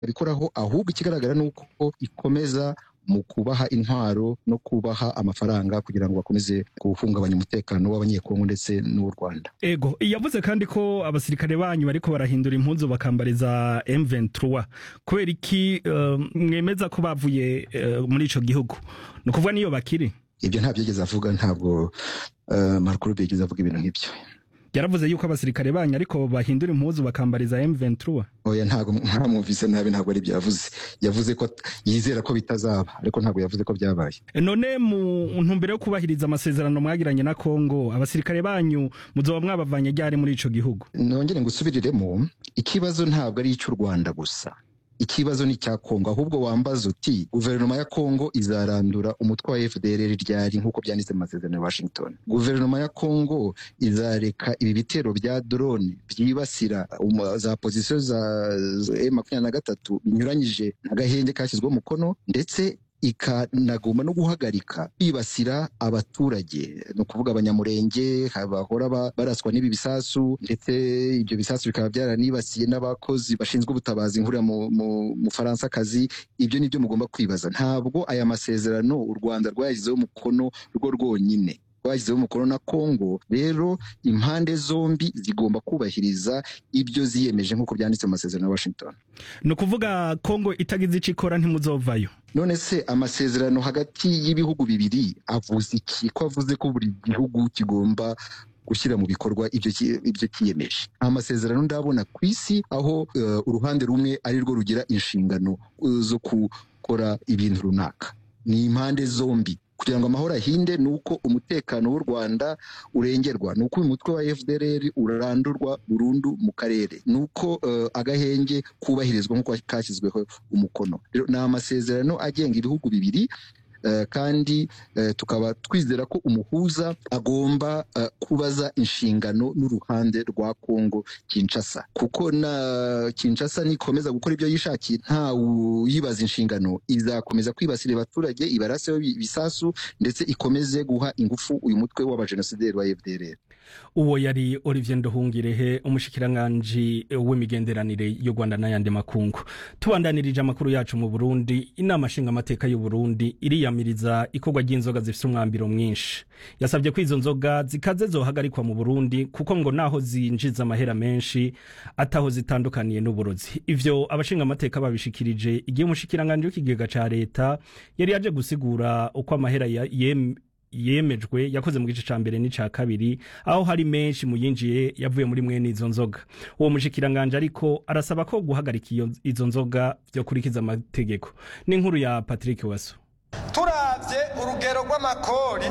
bikoraho ahubwo ikigaragara ni uko ikomeza mu kubaha intwaro no kubaha amafaranga kugira ngo bakomeze guhungabanya umutekano w'abanyekongo ndetse n'uw'u Rwanda ego yavuze kandi ko abasirikare banyu bariko barahindura impuzu bakambariza M23 kubera iki uh, mwemeza ko bavuye uh, muri ico gihugu ni ukuvuga niyo bakiri ibyo nta byigeze avuga ntabwo uh, Marco Rubio yigeze avuga ibintu nk'ibyo yaravuze yuko abasirikare banyu ariko bahindura impuzu bakambariza M23 oya ntabwo ntamwumvise nabi ntabwo ari byavuze yavuze ko yizera ko bitazaba ariko ntabwo yavuze ko byabaye none mu ntumbero yo kubahiriza amasezerano mwagiranye na Kongo abasirikare banyu muzoba mwabavanye ryari muri ico gihugu nongere ngusubiriremo ikibazo ntabwo ari icy'u Rwanda gusa ikibazo ni icya Kongo ahubwo wambaza uti guverinoma ya Kongo izarandura umutwe wa FDLR ryari nk'uko byanditse mu masezerano ya Washington guverinoma ya Kongo izareka ibi bitero bya drone byibasira za pozisiyo za makumyabiri na gatatu binyuranyije n'agahenge kashyizweho umukono ndetse ikanagomba no guhagarika bibasira abaturage ni ukuvuga abanyamurenge bahora baraswa n'ibi bisasu ndetse ibyo bisasu bikaba byaranibasiye n'abakozi bashinzwe ubutabazi nkuriya mu Faransakazi ibyo ni byo mugomba kwibaza ntabwo aya masezerano u Rwanda rwayashyizeho umukono rwo rwonyine rwashyizeho umukono na Kongo rero impande zombi zigomba kubahiriza ibyo ziyemeje nk'uko byanditse mu masezerano ya Washington ni ukuvuga Kongo itagize icyo ikora ntimuzovayo none se amasezerano hagati y'ibihugu bibiri avuze iki ko avuze ko buri gihugu kigomba gushyira mu bikorwa ibyo ibyo kiyemeje amasezerano ndabona ku isi aho uh, uruhande rumwe ari rwo rugira inshingano uh, zo gukora ibintu runaka ni impande zombi kugira ngo amahoro ahinde ni uko umutekano w'u Rwanda urengerwa ni uko uyu mutwe wa FDLR urandurwa burundu mu karere ni uko uh, agahenge kubahirizwa nk'uko kashyizweho umukono ni amasezerano agenga ibihugu bibiri Uh, kandi uh, tukaba twizera ko umuhuza agomba uh, kubaza inshingano n'uruhande rwa Kongo Kinshasa kuko na Kinshasa nikomeza gukora ibyo yishakiye nta uyibaza inshingano izakomeza kwibasira abaturage ibaraseho ibisasu ndetse ikomeze guha ingufu uyu mutwe w'abajenosideri wa FDLR uwo yari Olivier Nduhungirehe umushikiranganji w'imigenderanire y'u Rwanda n'ayandi makungu tubandanirije amakuru yacu mu Burundi inama nshingamateka y'u Burundi iriyamiriza ikorwa ry'inzoga zifite umwambiro mwinshi yasabye ko izo nzoga zikaze zohagarikwa mu Burundi kuko ngo naho zinjiza amahera menshi ataho zitandukaniye n'uburozi ivyo abashingamateka babishikirije igihe umushikiranganji w'ikigega ca leta yari yaje gusigura uko amahera yem yemejwe yakoze mu gice ca mbere n'ica kabiri aho hari menshi mu yinjiye yavuye muri mwene izo nzoga uwo mushikiranganje ariko arasaba ko guhagarika izo nzoga byo kurikiza amategeko n'inkuru ya Patrick Waso turavye urugero rw'amakori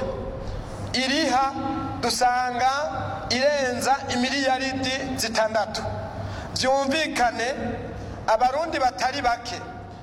iriha dusanga irenza imiliyaridi zitandatu vyumvikane abarundi batari bake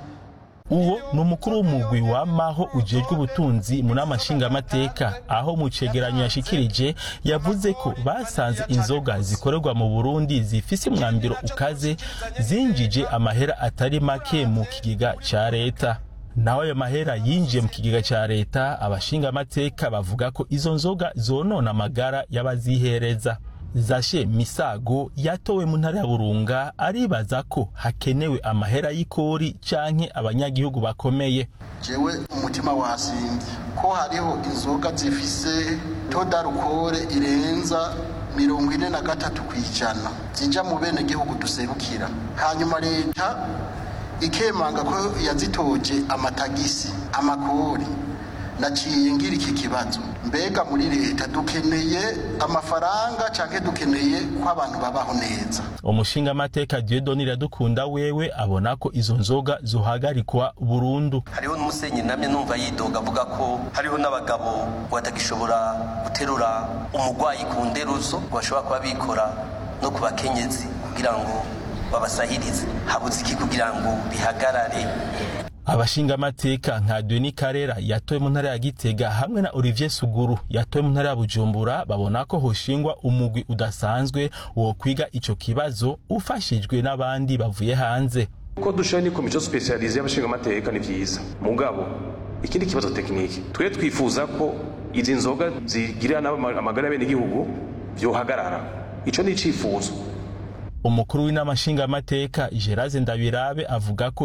uwo ni umukuru w'umugwi wamaho ujejwe ubutunzi mu nama nshingamateka aho mu cegeranyo yashikirije yavuze ko basanze inzoga zikorerwa mu burundi zifise umwambiro ukaze zinjije amahera atari make mu kigega ca leta naho ayo mahera yinjiye mu kigega ca leta abashingamateka bavuga ko izo nzoga zonona amagara y'abazihereza zashe misago yatowe mu ntara ya burunga aribaza ko hakenewe amahera y'ikori canke abanyagihugu bakomeye jewe umutima wasinze ko hariho inzoga zifise todarukore irenza mirongo ine na gatatu ku ijana zija mu bene gihugu duserukira hanyuma leta ikemanga ko yazitoje amatagisi amakori naciye ngira iki kibazo mbega muri leta dukeneye amafaranga canke dukeneye ko abantu babaho neza umushingamateka Dieudonne Iradukunda wewe abona ko izo nzoga zohagarikwa burundu hariho n'umusenyi namye numva yidoga avuga ko hariho n'abagabo batagishobora guterura umugwayi ku nderuzo bashobora kuba bikora no ku bakenyezi kugira ngo babasahirize habuze iki kugira ngo bihagarare abashingamateka nka Denis Karera yatowe mu ntara ya Gitega hamwe na Olivier Suguru yatowe mu ntara ya Bujumbura babona ko hoshingwa umugwi udasanzwe wo kwiga ico kibazo ufashijwe n'abandi bavuye hanze ko dushoye ni komisiyo specialize y'abashingamateka ni vyiza mugabo ikindi kibazo tekiniki twe twifuza ko izi nzoga zigirira amagara y'abene gihugu vyohagarara ico ni icifuzo umukuru w'inama nshingamateka Gerard Ndabirabe avuga ko